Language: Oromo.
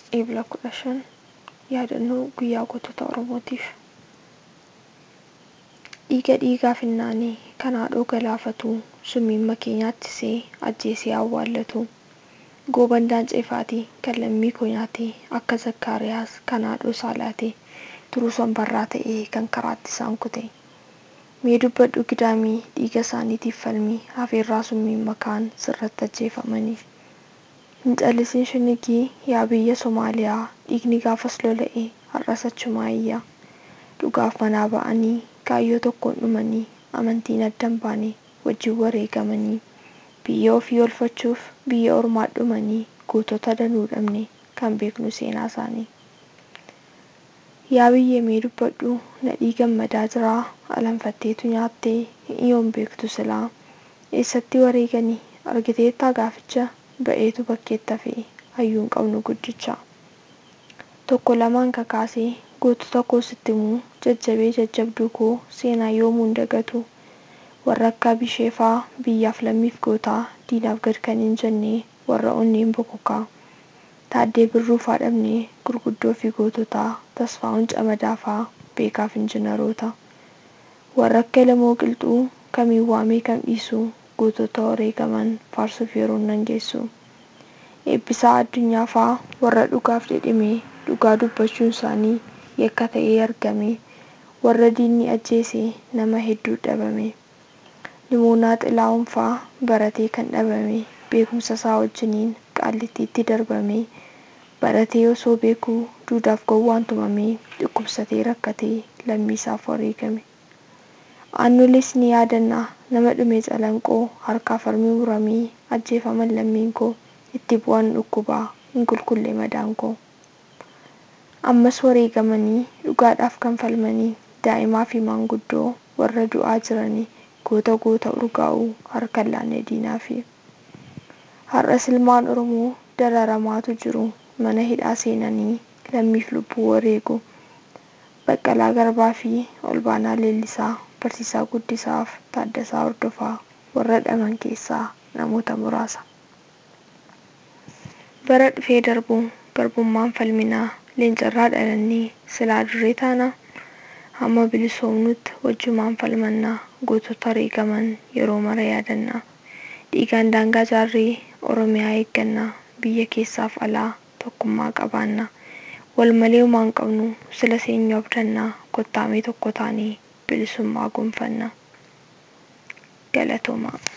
eebla kudha shan yaadannoo guyyaa gootota oromootiif dhiiga dhiigaa finnaanii kan haadhoo galaafatu summiin makee nyaachisee ajjeesee awwaallatu goobandaan ceefaatii kan lammii koo nyaate akka zakkaariyaas kan haadhoo saalaate turuu sanbarraa ta'ee kan karaatti isaan kute mee dubbadhu gidaamii dhiiga isaaniitiif falmii hafeerraa summiin makaan sirratti ajjeefamanii hin callisin shinigii yaa biyya somaaliyaa dhiigni gaafas lola'e har'as achumaa iyya dhugaaf manaa ba'anii kaayyoo tokkoon dhumanii amantiin addan baane wajjin wareegamanii biyya ofii olfachuuf biyya ormaa dhumanii gootota danuu dhabne kan beeknu seenaa isaanii yaa biyyee mee dubbadhu nadhii gammadaa jiraa alanfatteetu nyaattee yoon beektu silaa eessatti wareeganii argiteettaa gaaficha ba'eetu bakkeetta fe'e hayyuun qabnu guddicha tokko lamaan kakaasee gootota koo sitti himuu jajjabee jajjabduu koo seenaa yoomuun dagatu warra akka bisheefaa biyyaaf lammiif gootaa diinaaf gad kan hin jenne warra onneen bokokaa taaddee birruufaa dhabnee gurguddoo fi goototaa tasfaa'uun camadaafaa beekaaf injinaroota warra akka lamoo qilxuu kamiin waamee kam dhiisu gootota wareegaman faarsuuf yeroon nan geessu eebbisaa addunyaafaa warra dhugaaf jedhime dhugaa dubbachuun isaanii yakka ta'ee argame warra diinni ajjeese nama hedduu dhabame limoonaa xilaa'uunfaa baratee kan dhabame beekumsa isaa wajjiniin qaallittiitti darbame baratee osoo beekuu duudaaf gowwaan tumamee dhukkubsatee rakkatee lammii isaaf wareegame aannolees ni yaadannaa nama dhume calanqoo harkaa farmii muramee ajjeefaman lammiin koo itti bu'an dhukkubaa hin qulqulle madaan koo ammas wareegamanii dhugaadhaaf kan falmanii daa'imaa fi maanguddoo warra du'aa jiranii goota goota urgaa'uu harkan laanne diinaa fi har'as ilmaan oromoo dararamaatu jiru mana hidhaa seenanii lammiif lubbuu wareegu baqqalaa garbaa fi olbaanaa leellisaa barsiisaa guddisaaf taaddasaa hordofaa warra dhaman keessaa namoota muraasa bara dhufee darbu garbummaan falminaa leencarraa dhalannee silaa duree taana hamma bilisoomnutti wajjumaan falmannaa gootota wareegaman yeroo mara yaadannaa dhiigaan daangaa jaarree oromiyaa eeggannaa biyya keessaaf alaa tokkummaa qabaannaa wal malee homaan qabnu sila seenyu abdannaa kottaamee tokko taanee bilisummaa gonfannaa galatoomaa